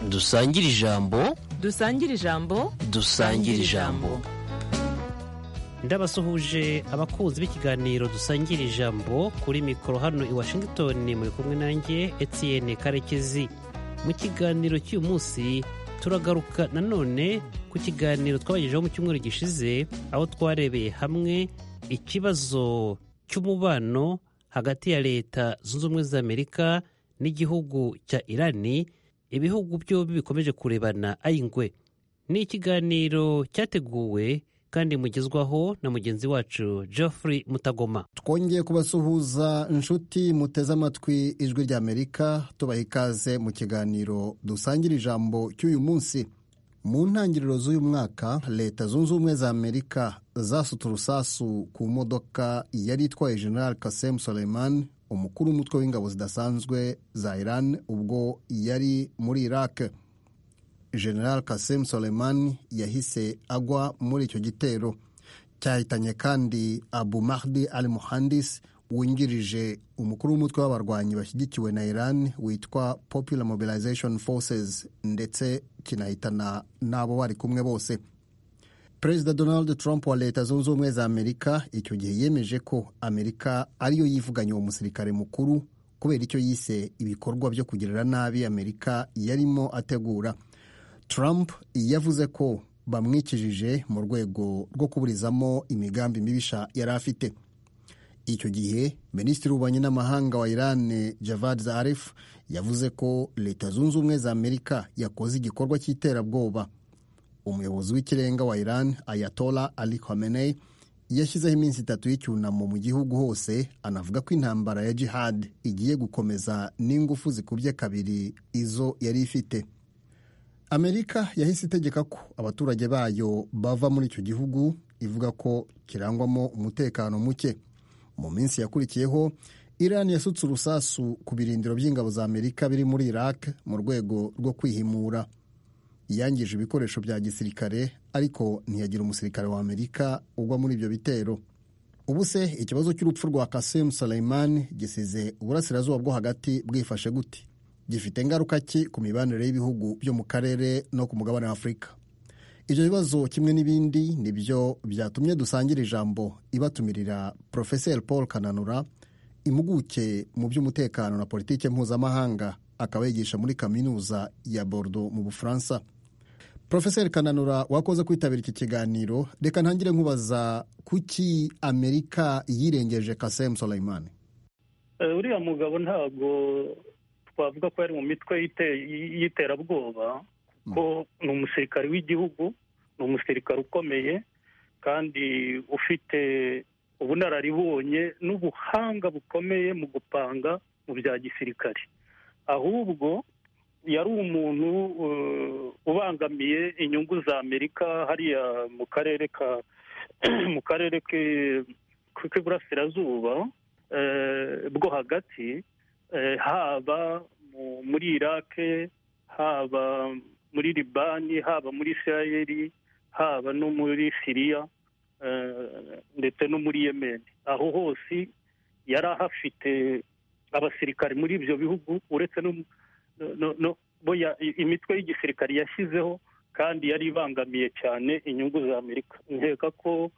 dusangire ijambo dusangire ijambo dusangire ijambo ndabasuhuje abakunzi b'ikiganiro dusangira ijambo kuri mikoro hano i washington muri kumwe nanjye etienne karekezi mu kiganiro cy'uyu munsi turagaruka nanone ku kiganiro twabagejeho mu cyumweru gishize aho twarebeye hamwe ikibazo cy'umubano hagati ya leta zunze ubumwe za amerika n'igihugu cya irani ibihugu byombi bikomeje kurebana ayingwe ni ikiganiro cyateguwe kandi mugezwaho na mugenzi wacu geoffrey mutagoma twongeye kubasuhuza inshuti muteze amatwi ijwi ry'amerika tubaha ikaze mu kiganiro dusangira ijambo cy'uyu munsi mu ntangiriro z'uyu mwaka leta zunze ubumwe za amerika zasutse urusasu ku modoka yari itwaye general kasem soleiman umukuru w'umutwe w'ingabo zidasanzwe za iran ubwo yari muri iraq general kasem soleiman yahise agwa muri icyo gitero cyahitanye kandi abu mahdi al muhandis wungirije umukuru w'umutwe w'abarwanyi bashyigikiwe na iran witwa popular mobilization forces ndetse kinahitana n'abo bari kumwe bose perezida donald trump wa leta zunze ubumwe za amerika icyo gihe yemeje ko amerika ariyo yivuganye uwo musirikare mukuru kubera icyo yise ibikorwa byo kugirira nabi amerika yarimo ategura Trump yavuze ko bamwikijije mu rwego rwo kuburizamo imigambi mibisha yari afite icyo gihe minisitiri w'ububanyi n'amahanga wa iran javad zarif yavuze ko leta zunze ubumwe za amerika yakoze igikorwa cy'iterabwoba umuyobozi w'ikirenga wa iran ayatola ali khamenei yashyizeho iminsi itatu y'icyunamo mu gihugu hose anavuga ko intambara ya jihad igiye gukomeza n'ingufu zikubye kabiri izo yari ifite amerika yahise itegeka ko abaturage bayo bava muri icyo gihugu ivuga ko kirangwamo umutekano muke mu minsi yakurikiyeho irani yasutse urusasu ku birindiro by'ingabo za amerika biri muri iraq mu rwego rwo kwihimura yangije ibikoresho bya gisirikare ariko ntiyagira umusirikare wa amerika ugwa muri ibyo bitero ubu se ikibazo cy'urupfu rwa kasem Suleiman gisize uburasirazuba bwo hagati bwifashe gute gifite ingaruka ki ku mibanire y'ibihugu byo mu karere no ku mugabane wa afurika ibyo bibazo kimwe n'ibindi ni byo byatumye dusangira ijambo ibatumirira porofeseri paul kananura impuguke mu by'umutekano na politiki mpuzamahanga akaba yigisha muri kaminuza ya bordo mu bufaransa porofeseri kananura wakoze kwitabira iki kiganiro reka ntangire nkubaza kuki amerika yirengeje kasem soleimani uriya mugabo ntabwo twavuga ko yari mu mitwe y'iterabwoba kuko ni umusirikare w'igihugu ni umusirikare ukomeye kandi ufite ubunararibonye n'ubuhanga bukomeye mu gupanga mu bya gisirikare ahubwo yari umuntu ubangamiye inyungu za amerika hariya mu karere ka mu karere k'iburasirazuba bwo hagati haba muri irake haba muri libani haba muri isirayeli haba no muri siriya ndetse no muri yemeni aho hose yari ahafite abasirikare muri ibyo bihugu uretse imitwe y'igisirikare yashyizeho kandi yari ibangamiye cyane inyungu za amerika nkeka ko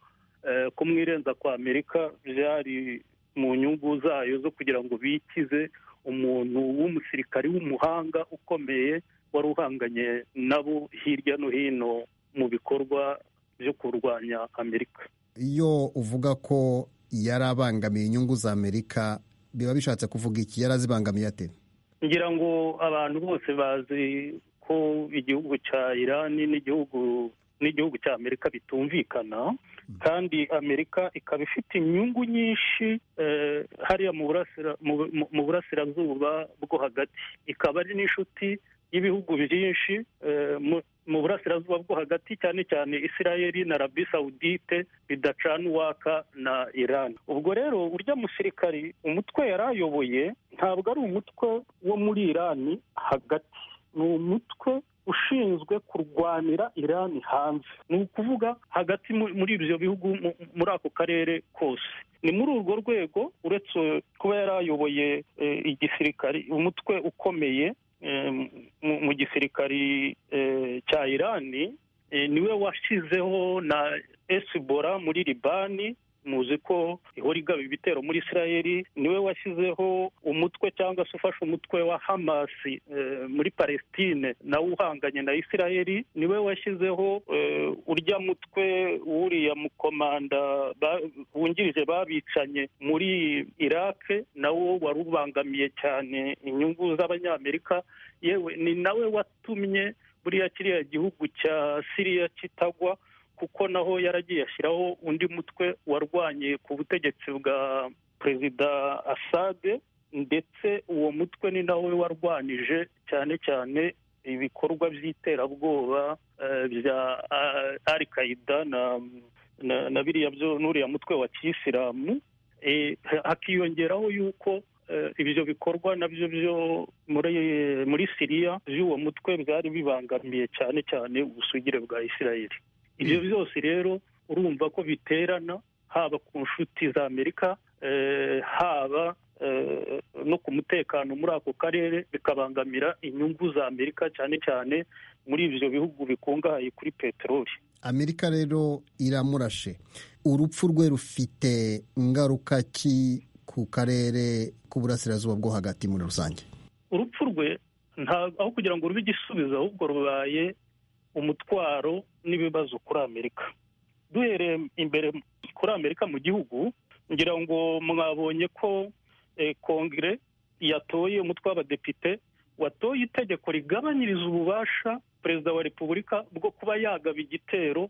kumwirenza kwa amerika byari mu nyungu zayo zo kugira ngo bikize umuntu w'umusirikari w'umuhanga ukomeye wari uhanganye nabo hirya no hino mu bikorwa byo kurwanya amerika iyo uvuga ko yari abangamiye inyungu za amerika biba bishatse kuvuga iki yari azibangamiye ate ngira ngo abantu bose bazi ko igihugu cya irani n'igihugu n'igihugu cya amerika bitumvikana kandi amerika ikaba ifite inyungu nyinshi hariya mu burasirazuba bwo hagati ikaba ari n'inshuti y'ibihugu byinshi mu burasirazuba bwo hagati cyane cyane isirayeli na rabi sawudite bidacana uwaka na irani ubwo rero urya musirikari umutwe yari ayoboye ntabwo ari umutwe wo muri irani hagati ni umutwe ushinzwe kurwanira irani hanze ni ukuvuga hagati muri ibyo bihugu muri ako karere kose ni muri urwo rwego uretse kuba yari ayoboye igisirikare umutwe ukomeye eh, mu- mu gisirikari eh, cya irani eh, niwe washizeho na esibora muri libani muzi ko ihora igaba ibitero muri isirayeli niwe washyizeho umutwe cyangwa se ufashe umutwe wa hamasi eh, muri palestine nawe uhanganye na isirayeli niwe washyizeho eh, urya mutwe wuriya mukomanda ba- wungirije babicanye muri irake nawo wari ubangamiye cyane inyungu z'abanyamerika yewe ni nawe watumye buriya kiriya gihugu cya siriya kitagwa kuko naho yaragiye ashyiraho undi mutwe warwanye ku butegetsi bwa perezida asade ndetse uwo mutwe ni nawe warwanyije cyane cyane ibikorwa by'iterabwoba eh, bya alikaida na, na, na biriya byo n'uriya mutwe wa kiyisilamu Eh, hakiyongeraho yuko eh, ibyo bikorwa nabyo byo muri muri siriya by'uwo mutwe byari bibangamiye cyane cyane ubusugire bwa isirayeli ibyo byose rero urumva ko biterana haba ku nshuti za amerika eh, haba eh, no ku mutekano muri ako karere bikabangamira inyungu za amerika cyane cyane muri ibyo bihugu bikungahaye kuri peteroli amerika rero iramurashe urupfu rwe rufite ingaruka ki ku karere k'uburasirazuba bwo hagati muri rusange urupfu rwe nta- aho kugira ngo rube igisubizo ahubwo rubaye umutwaro n'ibibazo kuri amerika duhereye imbere kuri amerika mu gihugu ngira ngo mwabonye ko eh, kongere yatoye umutwe w'abadepite watoye itegeko rigabanyiriza ububasha perezida wa repubulika bwo kuba yagaba igitero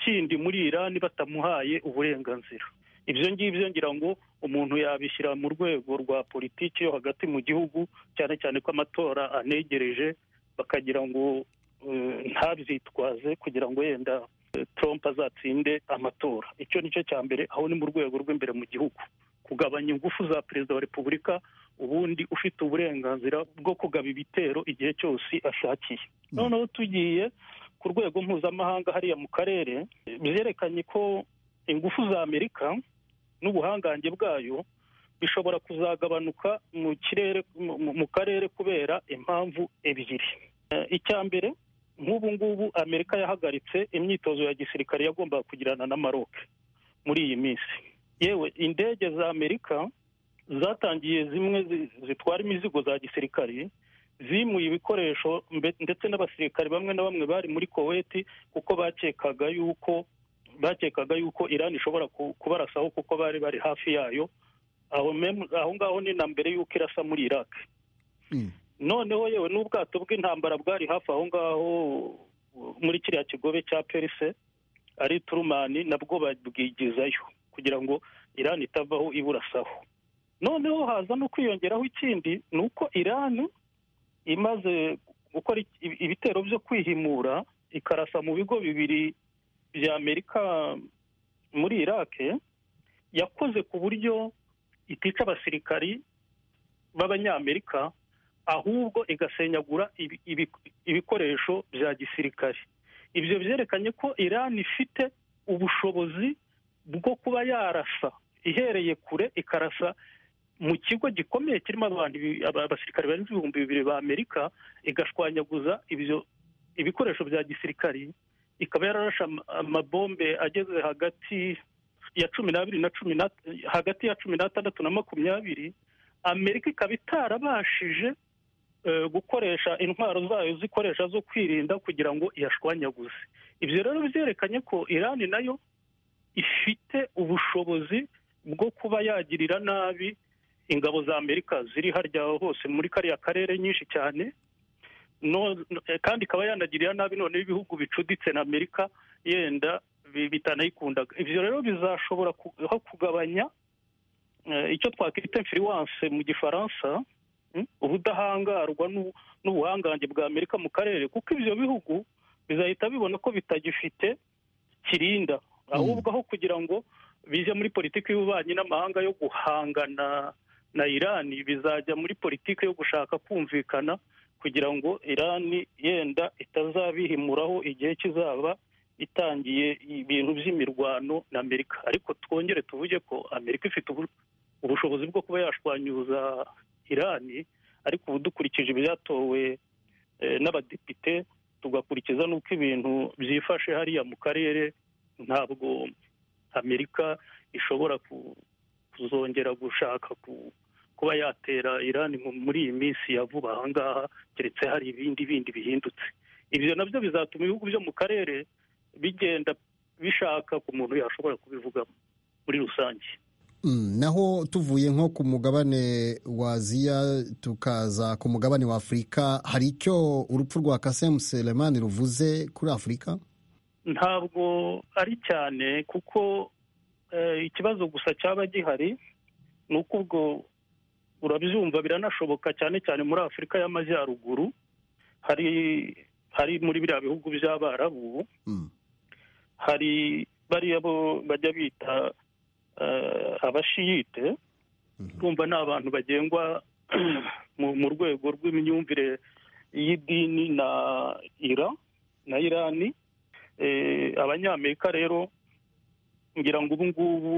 kindi muri irani batamuhaye uburenganzira ibyo ngibyo ngira ngo umuntu yabishyira mu rwego rwa politiki yo hagati mu gihugu cyane cyane ko amatora anegereje bakagira ngo eh, ntabyitwaze kugira ngo yenda eh, Trump azatsinde amatora icyo ni cyo cya mbere aho ni mu rwego rw'imbere mu gihugu kugabanya ingufu za perezida wa repubulika ubundi ufite uburenganzira bwo kugaba ibitero igihe cyose ashakiye noneho tugiye ku rwego mpuzamahanga hariya mu karere eh, byerekanye ko ingufu za amerika n'ubuhangange bwayo bishobora kuzagabanuka mu kirere mu- mu- mu karere kubera impamvu ebyiri Eh, icya mbere nk'ubu ngubu amerika yahagaritse imyitozo ya gisirikare yagombaga kugirana na maroc muri iyi minsi yewe indege za amerika zatangiye zimwe zi- zitwara imizigo za gisirikare zimuye ibikoresho mbe- ndetse n'abasirikare bamwe na bamwe bari muri koweti kuko bakekaga yuko bakekaga yuko irani ishobora ku- kubarasaho kuko bari bari hafi yayo aho mem- aho ngaho ni na mbere y'uko irasa muri iraq Mm. noneho yewe n'ubwato bw'intambara bwari hafi aho ngaho uh, muri kiriya kigobe cya perise ari turumani nabwo babwigizayo kugira ngo irani itavaho iburasaho noneho haza no kwiyongeraho ikindi ni uko irani imaze gukora iki- ibitero byo kwihimura ikarasa mu bigo bibiri bya amerika muri iraq yakoze ku buryo itica abasirikari b'abanyamerika ahubwo igasenyagura ibi- ibi- ibikoresho bya gisirikare ibyo byerekanye ko irani ifite ubushobozi bwo kuba yarasa ihereye kure ikarasa mu kigo gikomeye kirimo abantu ibi- aba- abasirikare barenze ibihumbi bibiri ba amerika igashwanyaguza ibyo ibikoresho bya gisirikare ikaba yararashe ama- amabombe ageze hagati ya cumi n'abiri na cumi na hagati ya cumi n'atandatu na makumyabiri amerika ikaba itarabashije eh, gukoresha intwaro zayo zikoresha zo kwirinda kugira ngo iyashwanyaguze ibyo rero byerekanye ko irani nayo ifite ubushobozi bwo kuba yagirira nabi ingabo za amerika ziri harya hose muri kariya karere nyinshi cyane no, no- eh, kandi ikaba yanagirira nabi noneho ibihugu bicuditse na amerika yenda bi- bitanayikundaga ibyo rero bizashobora ku- aho kugabanya eh, icyo twakwita influence mu gifaransa mm, ubudahangarwa n'u- n'ubuhangange bwa amerika mu karere kuko ibyo bihugu bizahita bibona ko bitagifite kirinda ahubwo aho kugira ngo bijye muri politiki y'ububanyi n'amahanga yo guhangana na irani bizajya muri politiki yo gushaka kumvikana kugira ngo irani yenda itazabihimuraho igihe kizaba itangiye ibintu by'imirwano na amerika ariko twongere tuvuge ko amerika ifite ubu- ubushobozi bwo kuba yashwanyuza irani ariko ubu dukurikije ibyatowe eh, n'abadepite tugakurikiza n'uko ibintu byifashe hariya mu karere ntabwo amerika ishobora ku- kuzongera gushaka ku- kuba yatera irani mu- muri iyi minsi ya vuba aha ngaha keretse hari ibindi bindi bihindutse ibyo nabyo bizatuma ibihugu byo mu karere bigenda bishaka ku muntu yashobora kubivugamo muri rusange Mm, naho tuvuye nko ku mugabane wa aziya tukaza ku mugabane wa afurika hari icyo urupfu rwa kasemu selemani ruvuze kuri afurika ntabwo ari cyane kuko eh, ikibazo gusa cyaba gihari ni uko ubwo urabyumva biranashoboka cyane cyane muri afurika y'amajyaruguru hari hari muri biriya bihugu by'abarabu ubu Mm, hari bariya bo bajya bita eh, abashiyite mhm. kumva ni abantu bagengwa mu- mu rwego rw'imyumvire y'idini na ira na irani Eh, abanyamerika rero ngira ngo ubu ngubu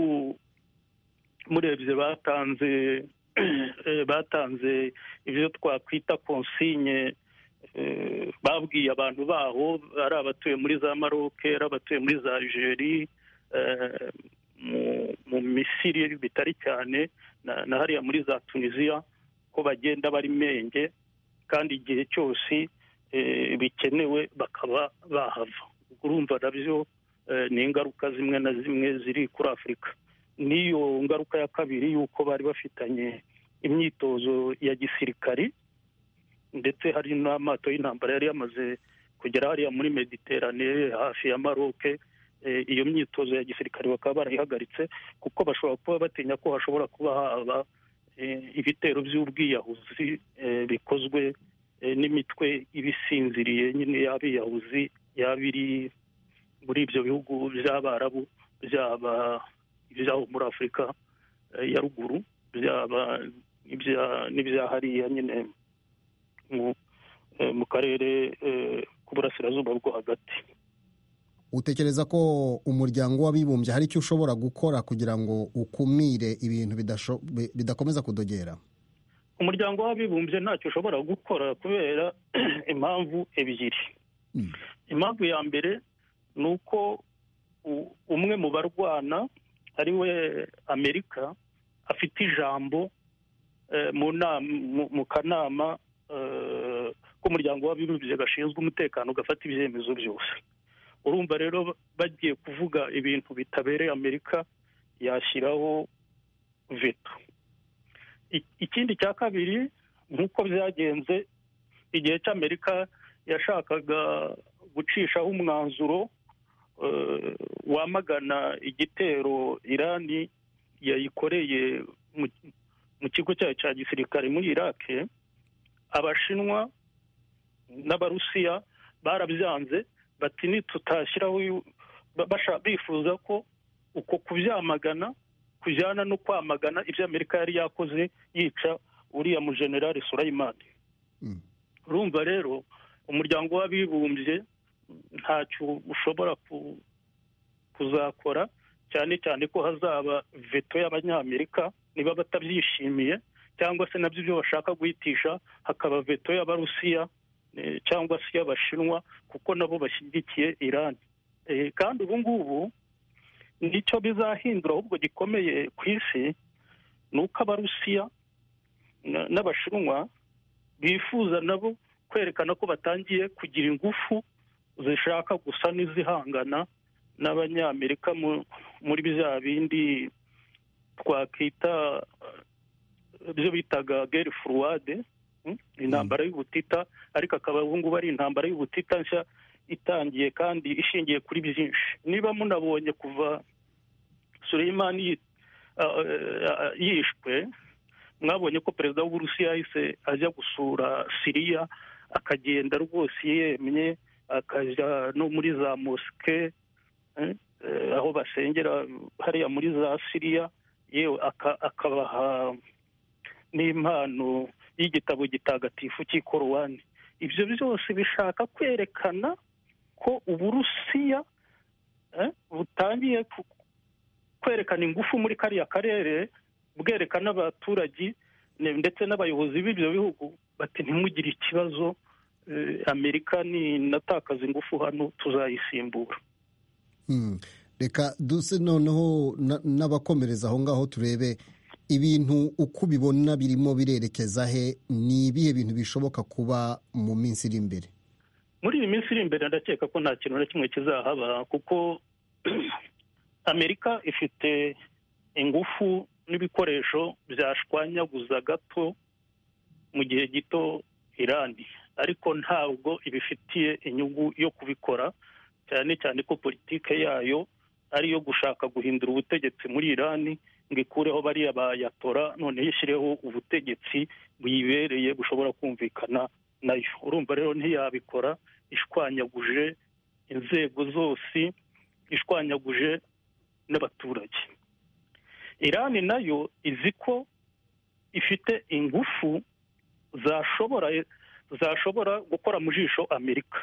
murebye batanze eh, batanze ibyo twakwita konsinye eh, babwiye abantu baho ari abatuye muri za maroke ari abatuye muri za algerie eh, mu- mu misiri bitari cyane na na hariya muri za tunisiya ko bagenda bari menge kandi igihe cyose eh, bikenewe bakaba bahava Ubwo urumva nabyo eh, ni ingaruka zimwe na zimwe ziri kuri afurika n'iyo ngaruka ya kabiri y'uko bari bafitanye imyitozo ya gisirikari ndetse hari n'amato y'intambara yari yamaze kugera hariya muri mediterane hafi ya maroke eh, iyo myitozo ya gisirikare bakaba barayihagaritse kuko bashobora kuba batinya ko hashobora kuba haba eh, ibitero by'ubwiyahuzi eh, bikozwe eh, n'imitwe ibisinziriye nyine y'abiyahuzi yaba iri muri ibyo bihugu by'abarabu byaba iby'aho muri afurika eh, ya ruguru byaba ibya- n'ibya hariya nyine mu- eh, mu karere eh, k'uburasirazuba bwo hagati utekereza ko umuryango w'abibumbye hari icyo ushobora gukora kugira ngo ukumire ibintu bidasho- bi- bidakomeza kudogera umuryango w'abibumbye ntacyo ushobora gukora kubera impamvu ebyiri Mm. impamvu ya mbere ni uko u- umwe mu barwana ari we amerika afite ijambo eh, mu nama mu- mu kanama eh, k'umuryango w'abibumbye gashinzwe umutekano gafata ibyemezo byose urumva rero bagiye kuvuga ibintu bitabereye amerika yashyiraho veto I- ikindi cya kabiri nk'uko byagenze igihe cy'amerika yashakaga gucishaho umwanzuro eh, wamagana igitero irani yayikoreye mu- mu kigo cyayo cya gisirikare muri irake abashinwa n'abarusiya barabyanze bati nitutashyiraho uyu- ba- basha- bifuza ko uko kubyamagana kujyana no kwamagana ibyo amerika yari yakoze yica uriya mu generale surayimani Mm. urumva rero umuryango w'abibumbye ntacyo ushobora ku- kuzakora cyane cyane ko hazaba veto y'abanyamerika niba batabyishimiye cyangwa se nabyo ibyo bashaka guhitisha hakaba veto y'abarusiya eh, cyangwa se y'abashinwa kuko nabo bashyigikiye irani Eh, kandi ubu ngubu nicyo bizahindura ahubwo gikomeye ku isi ni uko abarusiya na- n'abashinwa bifuza nabo kwerekana ko batangiye kugira ingufu zishaka gusa n'izihangana n'abanyamerika mu- muri bya bindi twakita eh, ibyo bitaga geri furuwade mm, intambara y'ubutita ariko akaba ubu ngubu ari intambara y'ubutita nshya itangiye kandi ishingiye kuri byinshi niba munabonye kuva Suleimani yi- ah, eh, yishwe mwabonye ko perezida w'uburusiya yahise ajya gusura siriya akagenda rwose yemye akajya no muri za mosike eh, eh, aho basengera hariya muri za siriya yewe aka- akabaha n'impano y'igitabo gitagatifu cy'ikorowani ibyo byose bishaka kwerekana ko uburusiya eh, butangiye ku- kwerekana ingufu muri kariya karere bwerekana abaturage ne- ndetse n'abayobozi b'ibyo bihugu bati ntimugire ikibazo eh, amerika ninatakaza ingufu hano tuzayisimbura Hmm. reka duse noneho na- n'abakomereza aho ngaho turebe ibintu uko ubibona birimo birerekeza he ni ibihe bintu bishoboka kuba mu minsi iri imbere muri iyi minsi iri imbere ndakeka ko nta kintu na kimwe kizahaba kuko amerika ifite ingufu n'ibikoresho byashwanyaguza gato mu gihe gito irani ariko ntabwo ibifitiye inyungu yo kubikora cyane cyane ko politike yayo ari iyo gushaka guhindura ubutegetsi muri irani ngo ikureho bariya bayatora noneho ishyireho ubutegetsi buyibereye bushobora kumvikana nayo urumva rero ntiyabikora ishwanyaguje inzego zose ishwanyaguje n'abaturage irani nayo izi ko ifite ingufu zashobora zashobora gukora mu jisho amerika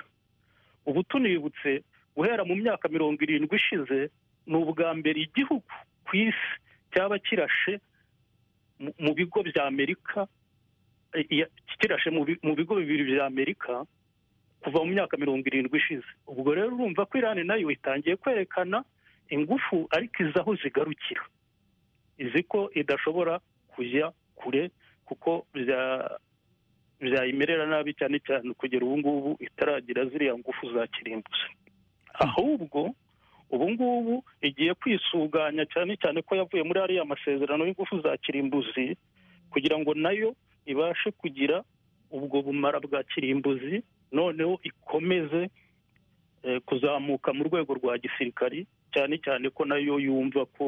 ubu tunibutse guhera mu myaka mirongo irindwi ishize ni ubwa mbere igihugu ku isi cyaba kirashe mu- mu bigo bya amerika eh, ya- kirashe mu bi- mu bigo bibiri bya amerika kuva mu myaka mirongo irindwi ishize ubwo rero urumva ko irani nayo itangiye kwerekana ingufu ariko izi aho zigarukira izi ko idashobora kujya kure kuko bya- byayimerera nabi cyane cyane kugera ubu ngubu itaragira ziriya ngufu za kirimbuzi ahubwo ubu ngubu igiye kwisuganya cyane cyane ko yavuye muri ariya masezerano y'ingufu za kirimbuzi kugira ngo nayo ibashe kugira ubwo bumara bwa kirimbuzi noneho ikomeze eh, kuzamuka mu rwego rwa gisirikari cyane cyane ko nayo yumva ko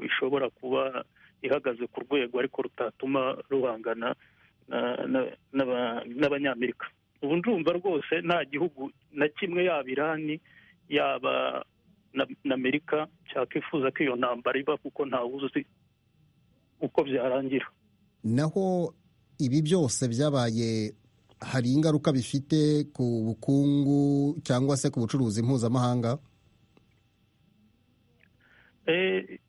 ishobora kuba ihagaze ku rwego ariko rutatuma ruhangana na- na- n'aba- n'abanyamerika ubu ndumva rwose nta gihugu na kimwe yaba irani yaba na- na amerika cyakwifuza ko iyo ntambara iba kuko ntawuzi uko byarangira naho ibi byose byabaye hari ingaruka bifite ku bukungu cyangwa se ku bucuruzi mpuzamahanga Eh,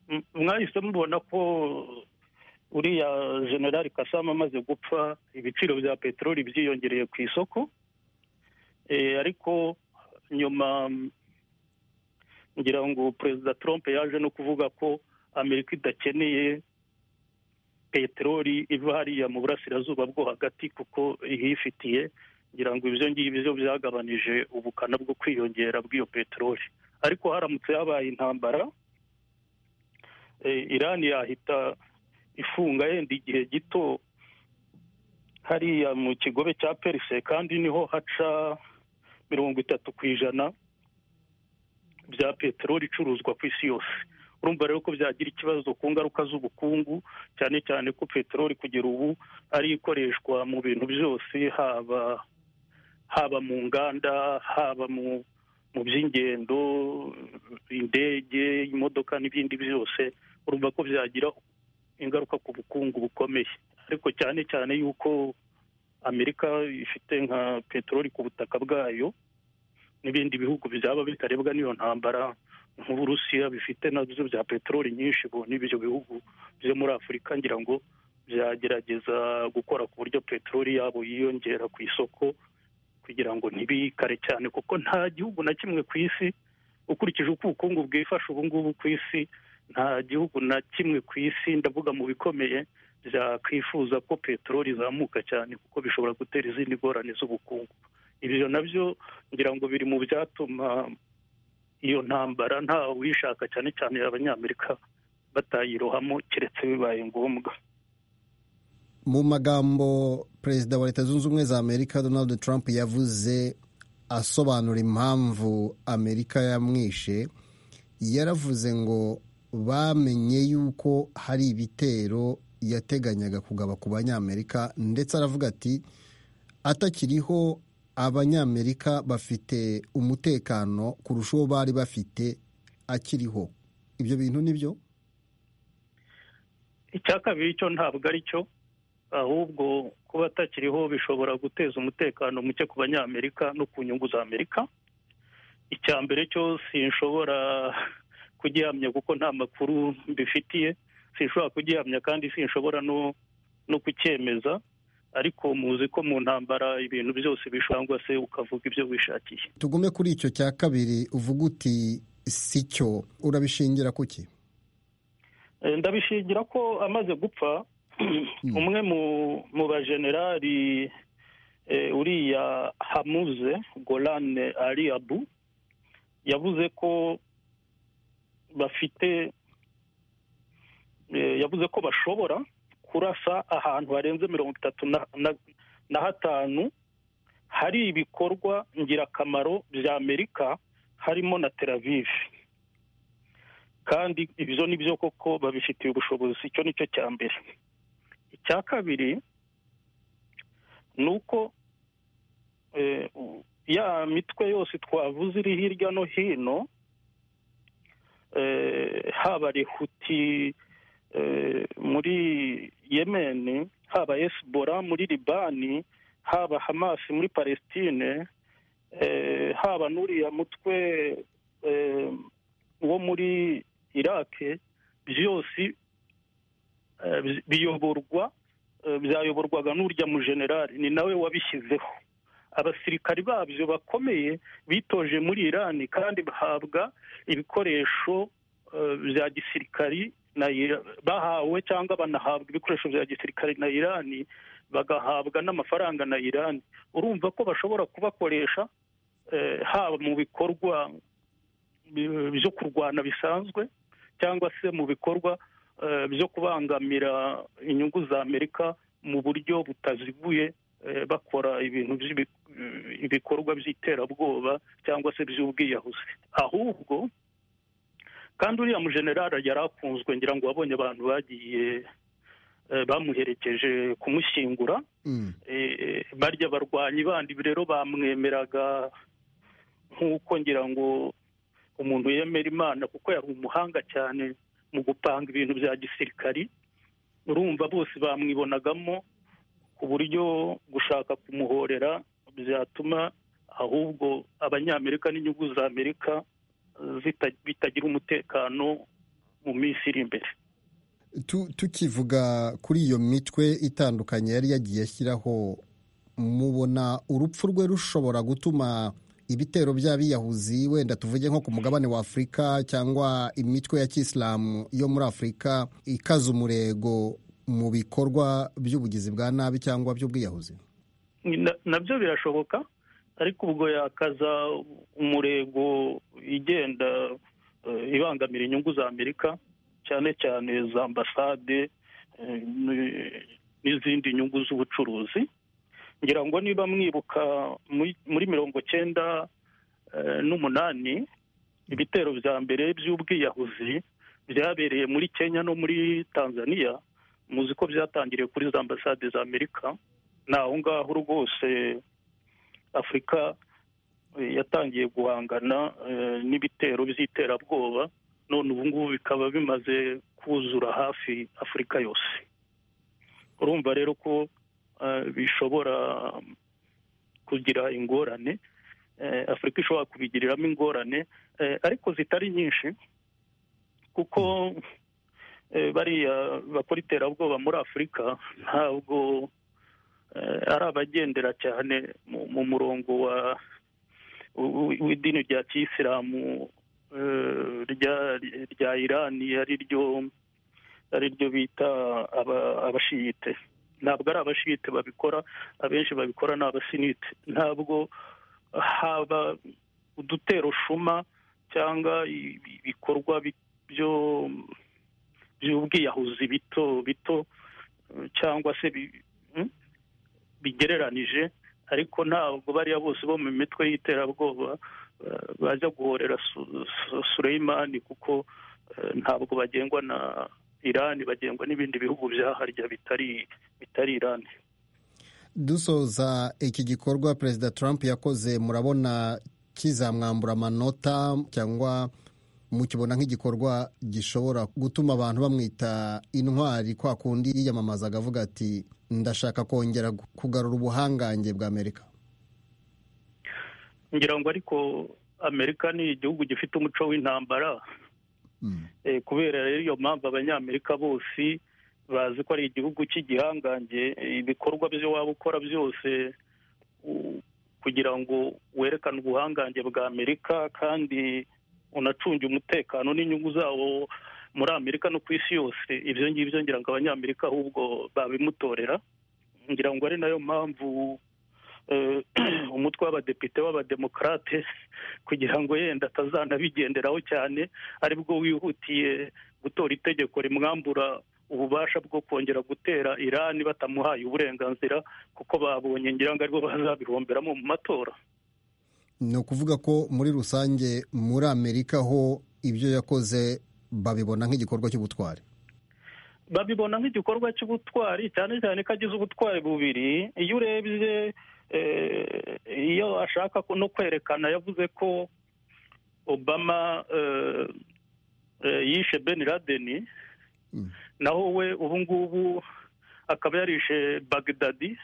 m- mwahise mubona ko uriya generali kasama amaze gupfa ibiciro bya peteroli byiyongereye ku isoko Eh, ariko nyuma mm, ngira ngo perezida trump yaje no kuvuga ko amerika idakeneye peteroli iva hariya mu burasirazuba bwo hagati kuko ihifitiye ngira ngo ibyo ngibyo byagabanije ubukana bwo kwiyongera bw'iyo peteroli ariko haramutse habaye intambara eh, irani yahita ifunga yenda igihe gito hariya mu kigobe cya perise kandi niho haca mirongo itatu ku ijana bya peteroli icuruzwa ku isi yose urumva rero ko byagira ikibazo ku ngaruka z'ubukungu cyane cyane ko peteroli kugera ubu ari ikoreshwa mu bintu byose haba haba mu nganda haba mu mu by'ingendo indege imodoka n'ibindi byose urumva ko byagira ingaruka ku bukungu bukomeye ariko cyane cyane yuko amerika ifite nka peteroli ku butaka bwayo n'ibindi bihugu byaba bitarebwa n'iyo ntambara nk'uburusiya bifite nabyo bya peteroli nyinshi ubu n'ibyo bihugu byo muri afurika ngira ngo byagerageza gukora ku buryo peteroli yabo yiyongera ku isoko kugira ngo ntibikare cyane kuko nta gihugu na kimwe ku isi ukurikije uko ubukungu bwifashe ubu ngubu ku isi nta gihugu na kimwe ku isi ndavuga mu bikomeye byakwifuza ko peteroli izamuka cyane kuko bishobora gutera izindi ngorane z'ubukungu ibyo nabyo ngira ngo biri mu byatuma iyo ntambara nta uyishaka cyane cyane abanyamerika batayirohamo keretse bibaye ngombwa mu magambo perezida wa leta zunze ubumwe za amerika donald trump yavuze asobanura impamvu amerika yamwishe yaravuze ngo bamenye yuko hari ibitero yateganyaga kugaba ku banyamerika ndetse aravuga ati atakiriho abanyamerika bafite umutekano kurusha uwo bari bafite akiriho ibyo bintu ni byo icya kabiri cyo ntabwo ari cyo ahubwo kuba atakiriho bishobora guteza umutekano muke ku banyamerika no ku nyungu za amerika icya mbere cyo sinshobora kugihamya kuko nta makuru mbifitiye sinshobora kugihamya kandi sinshobora no no kucyemeza ariko muzi ko mu ntambara ibintu byose bishangwa se ukavuga ibyo wishakiye tugume kuri icyo cya kabiri uvuga uti si cyo urabishingira ku ki Eh, ndabishingira ko amaze gupfa umwe mu mu bajenerali eh, uriya hamuze golane ali abu yavuze ko bafite eh, yavuze ko bashobora kurasa ahantu harenze mirongo itatu na, na, na hatanu hari ibikorwa ngirakamaro bya amerika harimo na tel aviv kandi ibyo ni byo koko babifitiye ubushobozi icyo ni cyo cya mbere icya kabiri ni uko eh, ya mitwe yose twavuze iri hirya no hino eh, haba rehuti eh, muri yemeni haba esibora muri libani haba hamasi muri palestine eh, haba n'uriya mutwe eh, wo muri irake byose eh, bi- biyoborwa eh, byayoborwaga n'urya mujenerali ni nawe wabishyizeho abasirikari babyo bakomeye bitoje muri irani kandi bahabwa ibikoresho eh, bya gisirikari na Ira- bahawe cyangwa banahabwa ibikoresho bya gisirikari na irani bagahabwa n'amafaranga na irani urumva ko bashobora kubakoresha eh, haba mu bikorwa bi- byo kurwana bisanzwe cyangwa se mu bikorwa eh, byo kubangamira inyungu za amerika mu buryo butaziguye eh, bakora ibintu by'ibi- ibikorwa by'iterabwoba cyangwa se by'ubwiyahuzi ahubwo kandi uriya mujenerali yari akunzwe ngira ngo wabonye abantu bagiye eh, bamuherekeje kumushyingura Mm. eh, barya barwanyi bandi rero bamwemeraga nk'uko ngira ngo umuntu yemera imana kuko yari umuhanga cyane mu gupanga ibintu bya gisirikari urumva bose bamwibonagamo ku buryo gushaka kumuhorera byatuma ahubwo abanyamerika n'inyungu za amerika eh, zita- bitagira umutekano mu minsi iri imbere Tu- tukivuga kuri iyo mitwe itandukanye yari yagiye ashyiraho mubona urupfu rwe rushobora gutuma ibitero by'abiyahuzi wenda tuvuge nko ku mugabane wa afurika cyangwa imitwe ya kisilamu yo muri afurika ikaza umurego mu bikorwa by'ubugizi bwa nabi cyangwa by'ubwiyahuzi Na- nabyo birashoboka ariko ubwo yakaza umurego igenda eh, ibangamira inyungu za amerika cyane cyane za ambasade eh, n- n'izindi nyungu z'ubucuruzi ngira ngo niba mwibuka muri- muri mirongo cyenda eh, n'umunani ibitero bya mbere by'ubwiyahuzi byabereye muri kenya no muri tanzania muzi ko byatangiriye kuri za ambasade za amerika ni aho ngaho rwose afurika eh, yatangiye guhangana eh, n'ibitero by'iterabwoba none ubu ngubu bikaba bimaze kuzura hafi afurika yose urumva rero ko eh, bishobora kugira ingorane eh, afurika ishobora kubigiriramo ingorane eh, ariko zitari nyinshi kuko eh, bariya bakora iterabwoba muri afurika ntabwo eh, ari abagendera cyane mu- mu murongo wa w- w- w'idini rya kiyisilamu eh, rya- rya irani ari ryo ari ryo bita aba- abashiyite ntabwo ari abashiyite babikora abenshi babikora ni abasinite ntabwo haba udutero shuma cyangwa i- i- ibikorwa bi- byo by'ubwiyahuzi bito bito eh, cyangwa se bi- mm? bigereranije ariko ntabwo bariya bose bo mu mitwe y'iterabwoba eh, bajya guhorera Su- Su- Suleimani kuko eh, ntabwo bagengwa na irani bagengwa n'ibindi bihugu byaharya bitari bitari irani dusoza iki gikorwa perezida trump yakoze murabona kizamwambura amanota cyangwa mukibona nk'igikorwa gishobora gutuma abantu bamwita intwari kwa kundi yiyamamazaga avuga ati ndashaka kongera kugarura ubuhangange bwa amerika ngira ngo ariko amerika ni igihugu gifite umuco w'intambara Eh, kubera rero iyo mpamvu abanyamerika bose bazi ko ari igihugu cy'igihangange ibikorwa byo waba ukora byose u- kugira ngo werekane ubuhangange bwa amerika kandi unacunge umutekano n'inyungu zawo muri amerika no ku isi yose ibyo ngibyo ngira ngo abanyamerika ahubwo babimutorera ngira ngo ari nayo mpamvu eh, umutwe w'abadepite w'abademokarate kugira ngo yenda atazanabigenderaho cyane aribwo wihutiye gutora itegeko rimwambura ububasha bwo kongera gutera irani batamuhaye uburenganzira kuko babonye ngira ngo aribwo bazabihomberamo mu matora ni ukuvuga ko muri rusange muri amerika ho ibyo yakoze babibona nk'igikorwa cy'ubutwari babibona nk'igikorwa cy'ubutwari cyane cyane ko agize ubutwari bubiri iyo urebye eh, iyo ashaka ko- no kwerekana yavuze ko obama eh, eh, yishe ben laden Mm. naho we ubu ngubu akaba yarishe bagdadi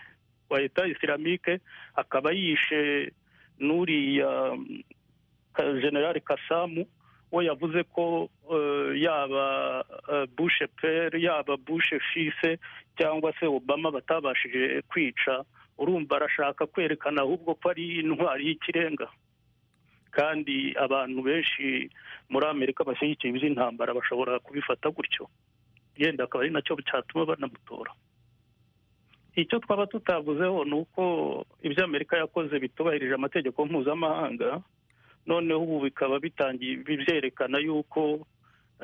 wa leta isilamike akaba yishe n'uriya mm, Ka- generali kasamu we yavuze ko eh, yaba eh, bush pere yaba bush fise cyangwa se obama batabashije kwica urumva arashaka kwerekana ahubwo ko ari intwari y'ikirenga kandi abantu benshi muri amerika bashyigikiye iby'intambara bashobora kubifata gutyo yenda akaba ari nacyo cyatuma banamutora icyo twaba tutavuzeho ni uko ibyo amerika yakoze bitubahirije amategeko mpuzamahanga noneho ubu bikaba bitangiye byerekana yuko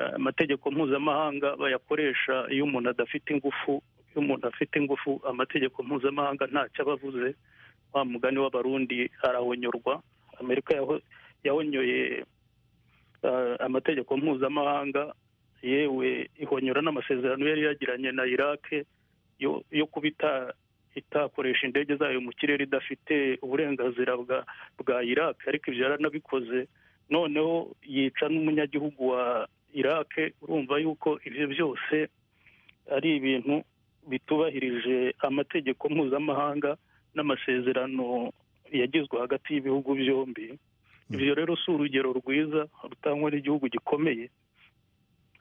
eh, amategeko mpuzamahanga bayakoresha iyo umuntu adafite ingufu iyo umuntu afite ingufu amategeko mpuzamahanga ntacyo aba avuze wa mugani w'abarundi arahonyorwa amerika yaho- yahonyoye eh, amategeko mpuzamahanga yewe ihonyora n'amasezerano yari yagiranye na iraq yo- yo kuba ita- itakoresha indege zayo mu kirere idafite uburenganzira bwa bwa iraq ariko ibyo yaranabikoze noneho yica n'umunyagihugu wa iraq urumva yuko ibyo byose ari ibintu bitubahirije amategeko mpuzamahanga n'amasezerano yagizwe hagati y'ibihugu byombi ibyo rero si urugero rwiza rutangwa n'igihugu gikomeye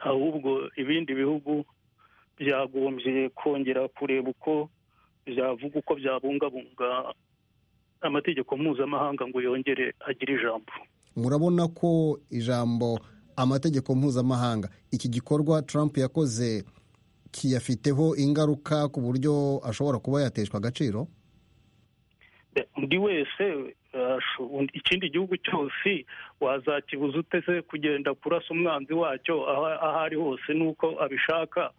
ahubwo ibindi bihugu byagombye kongera kureba uko byavuga uko byabungabunga amategeko mpuzamahanga ngo yongere agire ijambo murabona ko ijambo amategeko mpuzamahanga iki gikorwa trump yakoze kiyafiteho ingaruka ku buryo ashobora kuba yateshwa agaciro undi wese asho- undi- ikindi gihugu cyose wazakibuza ute se kugenda kurasa umwanzi wacyo aho aho ari hose n'uko abishaka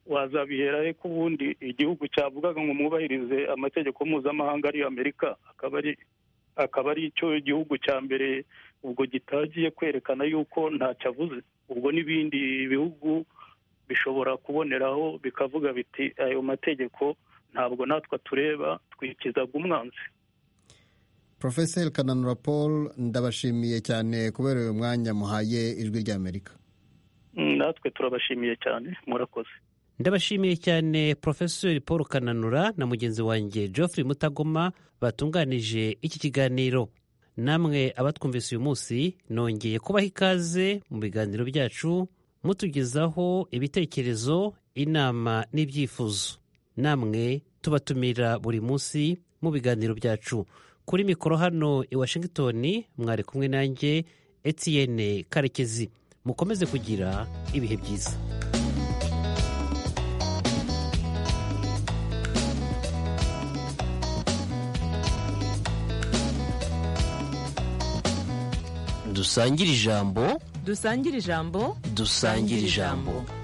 wazabihera he ko ubundi igihugu cyavugaga ngo mwubahirize amategeko mpuzamahanga ariyo amerika akaba ari akaba ari cyo gihugu cya mbere ubwo gitagiye kwerekana yuko ntacyo avuze ubwo n'ibindi bihugu bishobora kuboneraho bikavuga biti ayo mategeko ntabwo natwe tureba twikizaga umwanzi profeseri kananura paul ndabashimiye cyane kubera uyu mwanya muhaye ijwi ry'amerika Mm, natwe turabashimiye cyane murakoze ndabashimiye cyane porofesori paul kananura na mugenzi wanjye geoffrey mutagoma batunganije iki kiganiro namwe abatwumvise uyu munsi nongeye kubaha ikaze mu biganiro byacu mutugezaho ibitekerezo inama n'ibyifuzo namwe tubatumira buri munsi mu biganiro byacu kuri mikoro hano i washington mwari kumwe nanjye etienne karekezi mukomeze kugira ibihe byiza dusangire ijambo dusangire ijambo dusangire ijambo